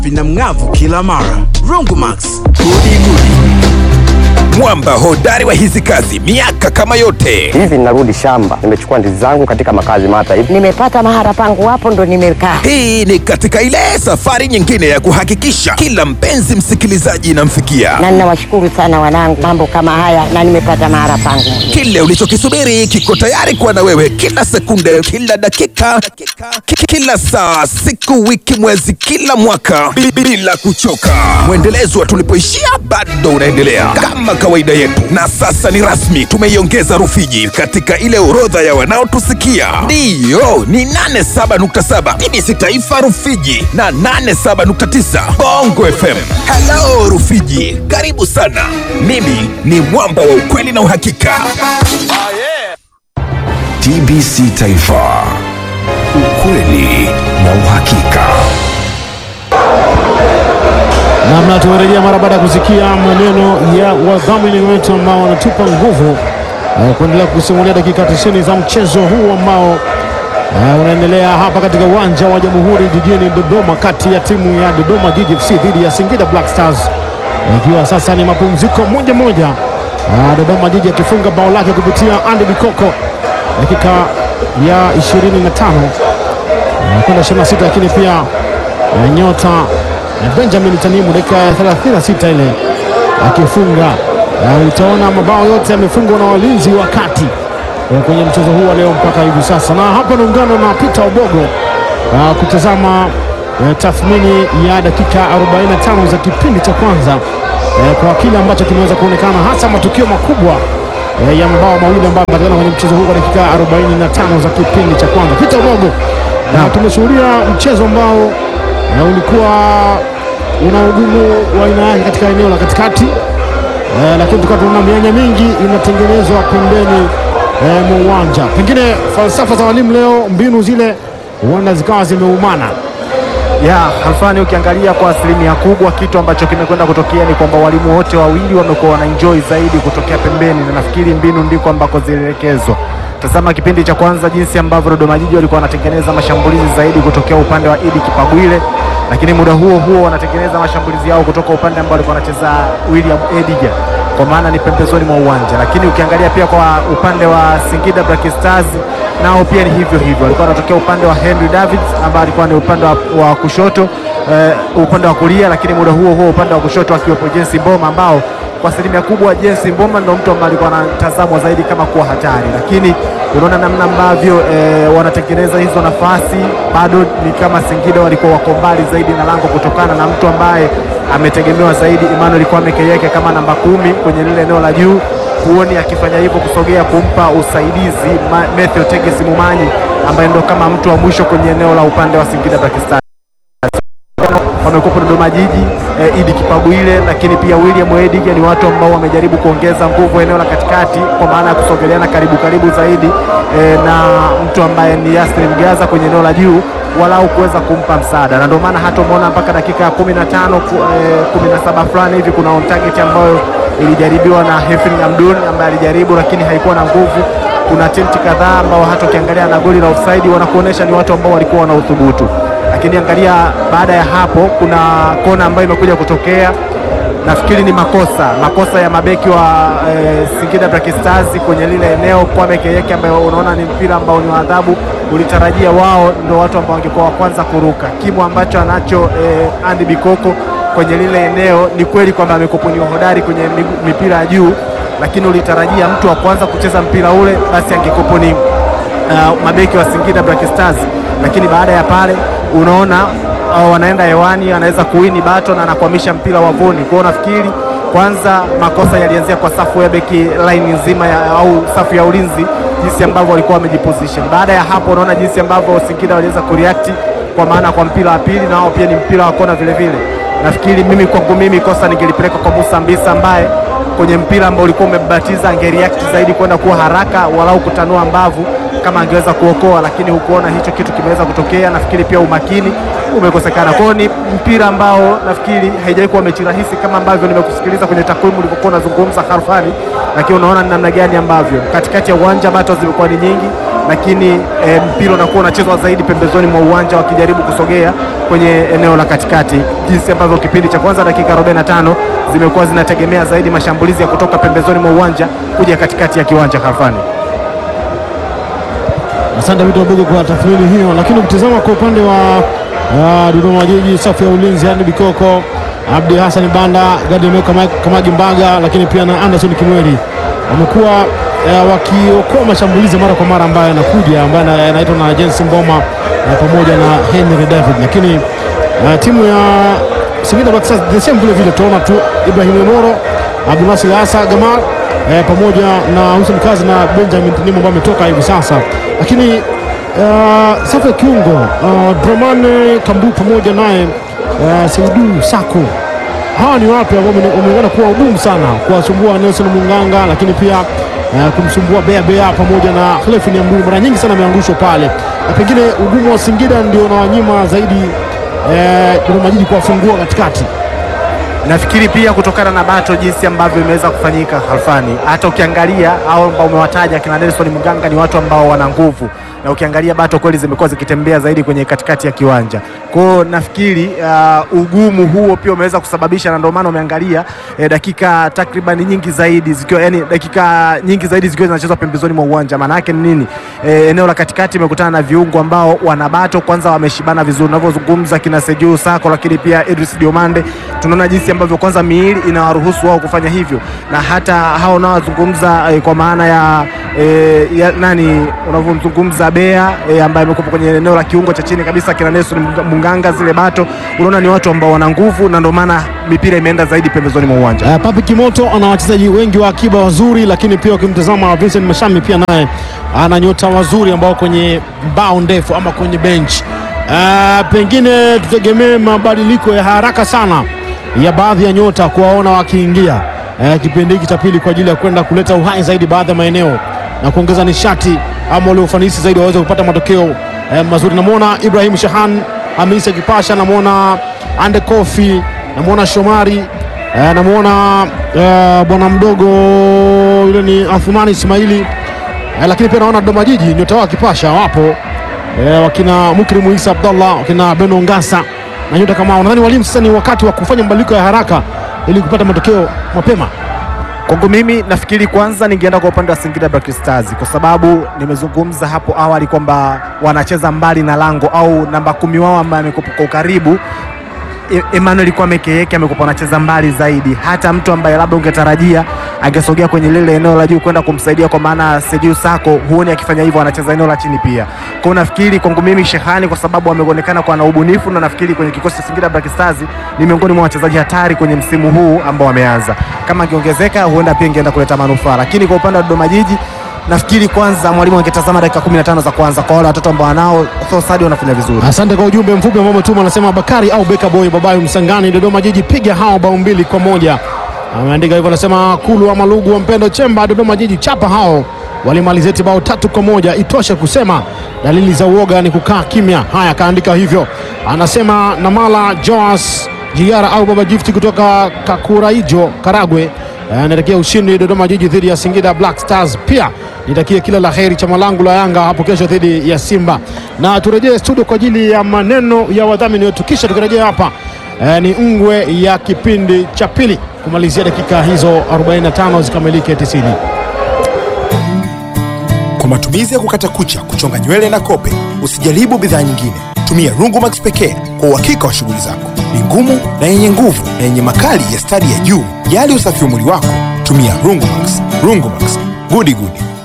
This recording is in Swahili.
vina mng'avu kila mara. Rongomax, gudi gudi. Mwamba hodari wa hizi kazi miaka kama yote. hivi ninarudi shamba, nimechukua ndizi zangu katika makazi mata hivi. nimepata mahara pangu hapo ndo nimekaa. Hii ni katika ile safari nyingine ya kuhakikisha kila mpenzi msikilizaji inamfikia Na ninawashukuru sana wanangu, mambo kama haya na nimepata mahara pangu. kile ulichokisubiri kiko tayari kuwa na wewe kila sekunde, kila dakika, ki- kila saa, siku, wiki, mwezi, kila mwaka bi- bila kuchoka. Mwendelezo wa tulipoishia bado unaendelea kama kawaida yetu, na sasa ni rasmi, tumeiongeza Rufiji katika ile orodha ya wanaotusikia. Ndiyo, ni 87.7 BBC Taifa Rufiji na 87.9 Bongo FM. Hello Rufiji, karibu sana. Mimi ni mwamba wa ukweli na uhakika. TBC Taifa, ukweli na uhakika. namna tumerejea mara baada ya kusikia maneno ya wadhamini wetu ambao wanatupa nguvu eh, kuendelea kusimulia dakika 90 za mchezo huu ambao eh, unaendelea hapa katika uwanja wa Jamhuri jijini Dodoma, kati ya timu ya Dodoma Jiji FC dhidi ya Singida Black Stars, ikiwa sasa ni mapumziko moja moja, Ah, Dodoma Jiji akifunga bao lake kupitia Andy Bikoko dakika ya 25 eh, kwenda 26, lakini pia eh, nyota eh, Benjamin Tanimu dakika ya 36 ile akifunga. Eh, Utaona mabao yote yamefungwa na walinzi wa kati eh, kwenye mchezo huu wa leo mpaka hivi sasa, na hapa naungana na Peter Obogo eh, kutazama eh, tathmini ya dakika 45 za kipindi cha kwanza eh, kwa kile ambacho kimeweza kuonekana hasa matukio makubwa eh, ya mabao mawili ambayo yamepatikana kwenye mchezo huu kwa dakika 45 za kipindi cha kwanza. Peter Obogo, na tumeshuhudia mchezo ambao eh, ulikuwa una ugumu wa aina yake katika eneo la katikati eh, lakini tukawa tunaona mianya mingi inatengenezwa pembeni eh, mwa uwanja. Pengine falsafa za walimu leo, mbinu zile huenda zikawa zimeumana. ya Halfani, ukiangalia kwa asilimia kubwa kitu ambacho kimekwenda kutokea ni kwamba walimu wote wawili wamekuwa wana enjoy zaidi kutokea pembeni, na nafikiri mbinu ndiko ambako zilielekezwa. Tazama kipindi cha kwanza jinsi ambavyo Dodoma Jiji walikuwa wanatengeneza mashambulizi zaidi kutokea upande wa Idi Kipagwile, lakini muda huo huo wanatengeneza mashambulizi yao kutoka upande ambao walikuwa wanacheza William Ediga, kwa maana ni pembezoni mwa uwanja. Lakini ukiangalia pia kwa upande wa Singida Black Stars nao pia ni hivyo hivyo, walikuwa wanatokea upande wa Henry Davids ambaye alikuwa ni upande wa, wa kushoto eh, upande wa kulia, lakini muda huo huo upande wa kushoto akiwepo Jensi Mboma ambao kwa asilimia kubwa Jensi Mboma ndo mtu ambaye alikuwa anatazamwa zaidi kama kuwa hatari, lakini unaona namna ambavyo eh, wanatengeneza hizo nafasi, bado ni kama Singida walikuwa wako mbali zaidi na lango kutokana na mtu ambaye ametegemewa zaidi Emmanuel Kwame Keyeke kama namba kumi kwenye lile eneo la juu huoni akifanya hivyo kusogea kumpa usaidizi Ma- Matthew Tegesi Mumanyi ambaye ndo kama mtu wa mwisho kwenye eneo la upande wa Singida Black Stars wamekuwepo Dodoma Jiji eh, Idi Kipagwile, lakini pia William Ediga ni watu ambao wamejaribu kuongeza nguvu eneo la katikati, kwa maana ya kusogeleana karibu karibu zaidi eh, na mtu ambaye ni Yasmin Mgaza kwenye eneo la juu walau kuweza kumpa msaada, na ndio maana hata umeona mpaka dakika ya 15 ku- eh, 17 fulani hivi kuna on target ambayo ilijaribiwa na Hefrin Amdun ambaye alijaribu lakini haikuwa na nguvu. Kuna attempt kadhaa ambao hata ukiangalia na goli la offside wanakuonesha ni watu ambao walikuwa wana uthubutu lakini angalia baada ya hapo kuna kona ambayo imekuja kutokea nafikiri ni makosa makosa ya mabeki wa eh, Singida Black Stars kwenye lile eneo Kwame Keyeke ambaye unaona ni mpira ambao ni wa adhabu ulitarajia wao ndio watu ambao wangekuwa wa kwanza kuruka kimo ambacho anacho eh, Andy Bikoko kwenye lile eneo ni kweli kwamba amekuwa ni hodari kwenye migu- mipira ya juu lakini ulitarajia mtu wa kwanza kucheza mpira ule basi angekuwa ni uh, mabeki wa Singida Black Stars, lakini baada ya pale unaona uh, wanaenda hewani, anaweza kuwini bato na anakwamisha mpira wavuni. Kwa hiyo nafikiri kwanza makosa yalianzia kwa safu ya beki line nzima ya, au safu ya ulinzi, jinsi ambavyo walikuwa wamejiposition. Baada ya hapo, unaona jinsi ambavyo Singida waliweza kureact kwa maana kwa mpira wa pili, na wao pia ni mpira wa kona vile vile. Nafikiri mimi kwangu mimi kosa ningelipeleka kwa Musa Mbisa ambaye kwenye mpira ambao ulikuwa umebatiza angereact zaidi kwenda kuwa haraka walau kutanua mbavu kama angeweza kuokoa, lakini hukuona hicho kitu kimeweza kutokea. Nafikiri pia umakini umekosekana. Kwa hiyo ni mpira ambao nafikiri haijawahi kuwa mechi rahisi kama ambavyo nimekusikiliza kwenye takwimu ulivyokuwa unazungumza Khalfani, lakini unaona ni namna gani ambavyo katikati ya uwanja bato zimekuwa ni nyingi, lakini e, mpira unakuwa unachezwa zaidi pembezoni mwa uwanja wakijaribu kusogea kwenye eneo la katikati, jinsi ambavyo kipindi cha kwanza dakika 45 zimekuwa zinategemea zaidi mashambulizi ya kutoka pembezoni mwa uwanja kuja katikati ya kiwanja Khalfani. Asante Vito Bugu kwa tathmini hiyo, lakini ukitizama kwa upande wa uh, Dodoma Jiji, safu ya ulinzi yani Bikoko, Abdi Hassan Banda, Gademeo Kama- Kamagi Mbaga, lakini pia na Anderson Kimweli wamekuwa uh, wakiokoa mashambulizi mara kwa mara ambayo yanakuja ambayo yana- yanaitwa na Jensi Mboma uh, pamoja na Henry David, lakini uh, timu ya Singida Black Stars the same vile vile tutaona tu Ibrahim Moro, Abdulnasir Asa Gamal eh, pamoja na Hussein Kazi na Benjamin Tinimu ambao ametoka hivi sasa, lakini uh, safu ya kiungo uh, Dramane Kambu pamoja naye uh, Seidu Sako hawa ni watu ambao wame- wameonekana kuwa ugumu sana kuwasumbua Nelson Munganga, lakini pia uh, kumsumbua Bea Bea pamoja na Khalefin Ambui, mara nyingi sana ameangushwa pale, na pengine ugumu wa Singida ndio unawanyima zaidi eh, Dodoma Jiji kuwafungua katikati. Nafikiri pia kutokana na bato jinsi ambavyo imeweza kufanyika Halfani, hata ukiangalia au ambao umewataja kina Nelson Mganga ni watu ambao wana nguvu, na ukiangalia bato kweli zimekuwa zikitembea zaidi kwenye katikati ya kiwanja. Kwa hiyo nafikiri uh, ugumu huo pia umeweza kusababisha, na ndio maana umeangalia eh, dakika takriban nyingi zaidi zikiwa yani dakika nyingi zaidi zikiwa zinachezwa pembezoni mwa uwanja. Maana yake ni nini? Eh, eneo la katikati imekutana na viungo ambao wana bato, kwanza wameshibana vizuri, unavyozungumza kina Seju Sako, lakini pia Idris Diomande, tunaona jinsi ambavyo kwanza miili inawaruhusu wao kufanya hivyo, na hata hao unaozungumza eh, kwa maana ya, eh, ya nani unavyomzungumza Bea eh, ambaye amekuwa kwenye eneo la kiungo cha chini kabisa, kina Nelson Munga- Munganga, zile bato, unaona ni watu ambao wana nguvu, na ndio maana mipira imeenda zaidi pembezoni mwa uwanja. Uh, Papi Kimoto ana wachezaji wengi wa akiba wazuri, lakini pia ukimtazama Vincent Mashami pia naye ana nyota wazuri ambao kwenye mbao ndefu ama kwenye bench. Uh, pengine tutegemee mabadiliko ya haraka sana ya baadhi ya nyota kuwaona wakiingia uh, kipindi hiki cha pili kwa ajili ya kwenda kuleta uhai zaidi baadhi ya maeneo na kuongeza nishati ama ule ufanisi zaidi waweze kupata matokeo uh, mazuri. Namwona Ibrahim Shahan Hamisa Kipasha, namwona Ande Kofi, namwona Shomari Eh, namwona eh, bwana mdogo yule ni Athumani Ismaili eh, lakini pia naona Dodoma Jiji nyota wao akipasha wapo eh, wakina Mukrimu Isa Abdallah wakina Beno Ngasa na nyota kama hao. Nadhani walimu sasa ni wakati wa kufanya mabadiliko ya haraka ili kupata matokeo mapema. Kwangu mimi nafikiri kwanza ningeenda kwa upande wa Singida Black Stars kwa sababu nimezungumza hapo awali kwamba wanacheza mbali na lango au namba kumi wao ambaye amekuwa kwa ukaribu E- Emmanuel Kwame Keyeke amekuwa anacheza mbali zaidi, hata mtu ambaye labda ungetarajia angesogea kwenye lile eneo la juu kwenda kumsaidia, kwa maana Sejiu Sako huoni akifanya hivyo, anacheza eneo la chini pia. Kwa hiyo nafikiri kwangu mimi Shehani, kwa sababu ameonekana kuwa na ubunifu, na nafikiri kwenye kikosi cha Singida Black Stars ni miongoni mwa wachezaji hatari kwenye msimu huu ambao wameanza. Kama angeongezeka, huenda pia ingeenda kuleta manufaa, lakini kwa upande wa Dodoma Jiji nafikiri kwanza mwalimu angetazama dakika 15 za kwanza kwa wale watoto ambao wanao Thosadi wanafanya vizuri. Asante kwa ujumbe mfupi ambao umetuma, anasema Bakari au Beka Boy Babayu Msangani, Dodoma Jiji piga hao bao mbili kwa moja. Ameandika hivyo, anasema Kulu wa Malugu wa Mpendo Chemba, Dodoma Jiji chapa hao walimalizeti bao tatu kwa moja. Itoshe kusema dalili za uoga ni kukaa kimya. Haya, kaandika hivyo. Anasema Namala Joas Jiara au Baba Gifti kutoka Kakuraijo, Karagwe anaelekea ushindi Dodoma Jiji dhidi ya Singida Black Stars. Pia nitakie kila la heri chama langu la Yanga hapo kesho dhidi ya Simba, na turejee studio kwa ajili ya maneno ya wadhamini wetu, kisha tukirejea hapa eh, ni ngwe ya kipindi cha pili kumalizia dakika hizo 45 zikamilike 90. Kwa matumizi ya kukata kucha, kuchonga nywele na kope, usijaribu bidhaa nyingine. Tumia Rungumax pekee kwa uhakika wa shughuli zako. Ni ngumu na yenye nguvu na yenye makali ya stadi ya juu. Jali usafi wa mwili wako, tumia Rungumax. Rungumax, gudi gudi.